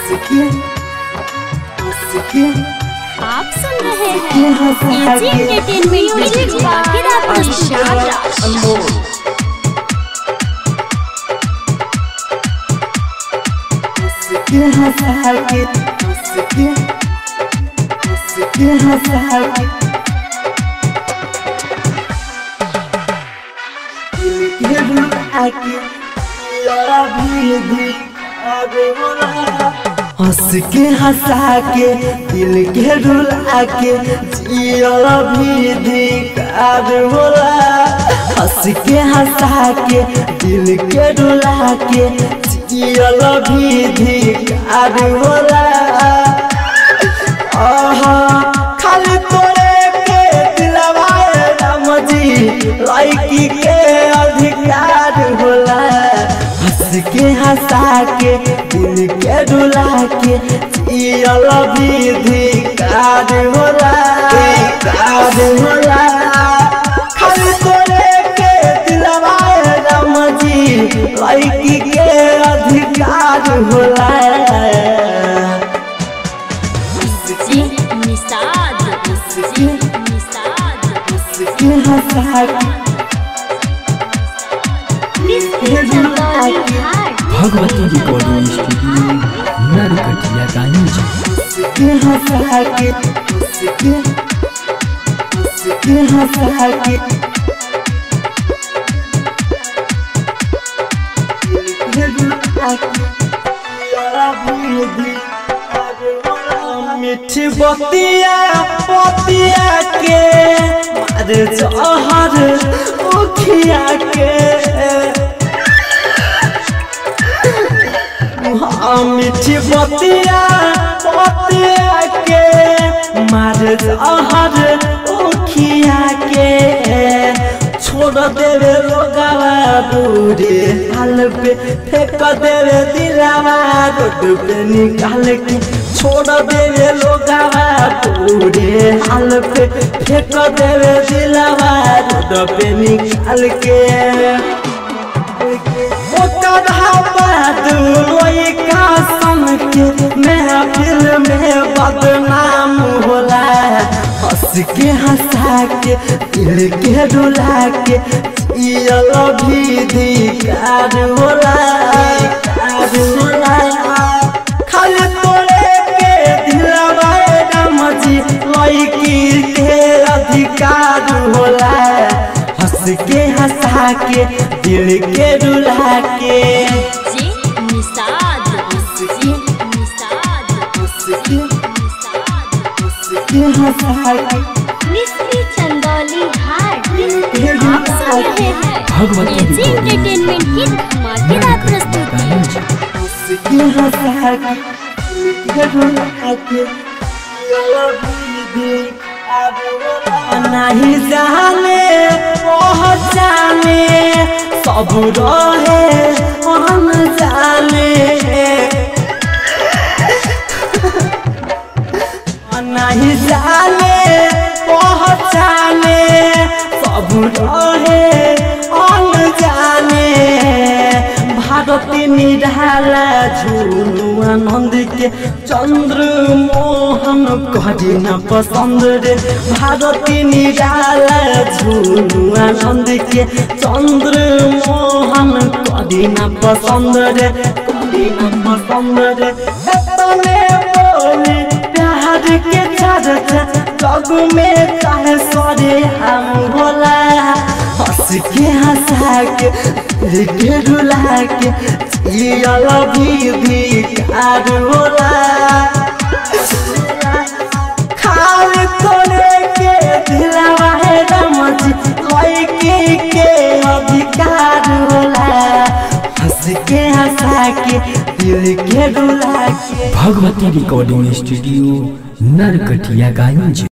आप सुन रहे हैं एजी एंटरटेनमेंट की धमाकेदार प्रस्तुति हंस के हंसा के दिल के रुला के जियल भी धिकार होला हंस के हंसा के दिल के रुला के जियल भी धिकार होला आहा खाली तोरे के दिलवाए राम जी लड़की के अधिकार होला हंस के हंसा के दिल के डुला के जियल भी धिकार होला धिकार होला खाली तोरे के दिलवाए राम जी लड़की के अधिकार होला जी निषाद जी निषाद के हंसा के चंदौली घाट भगवती रिकॉर्डिंग स्टूडियो नरकटिया गांज के हंसा के के के हंसा के मिठी बतिया पतिया के मारे जहर उखिया के हाँ, मिठी बतिया बतिया के मार जहर उखिया के छोड़ देवे लोगावा दूरे हाल पे फेंक देवे दिलावा रोड पे निकाल के छोड़ देवे लोगावा दूरे हाल पे फेंक देवे दिलावा रोड पे निकाल के ओकर बाद लोई का सन के महफिल में बदनाम होला हंस के हंसा के दिल के डुला के जियल भी धिकार होला धिकार होला खाली तोरे के दिलवा राम जी लड़की के अधिकार होला हंस के हंसा के दिल के रुला के जी निषाद जी निषाद के हंसा के मिस्त्री चंदौली घाट आप सुन रहे हैं भगवती एजी एंटरटेनमेंट की धमाकेदार प्रस्तुति गांज के हंसा के के रुला के नहीं जाने पहचाने सब रहे हम जाने नहीं जाने पहचाने सब रहे हम जाने भारती निराला झूलू आनंद के चंद्र मोहन करी न पसंद रे भारती निराला झूलू आनंद के चंद्र मोहन करी न पसंद रे करी न पसंद रे तने बोली प्यार के चर्चा जग में चाहे सरे हम भोला हंस के हंसा के दिल के रुला के जियल भी धिकार होला खाल तोरे के दिलवा है रमज लड़की के अधिकार होला हंस के हंसा के दिल के रुला के भगवती रिकॉर्डिंग स्टूडियो नरकटिया गांज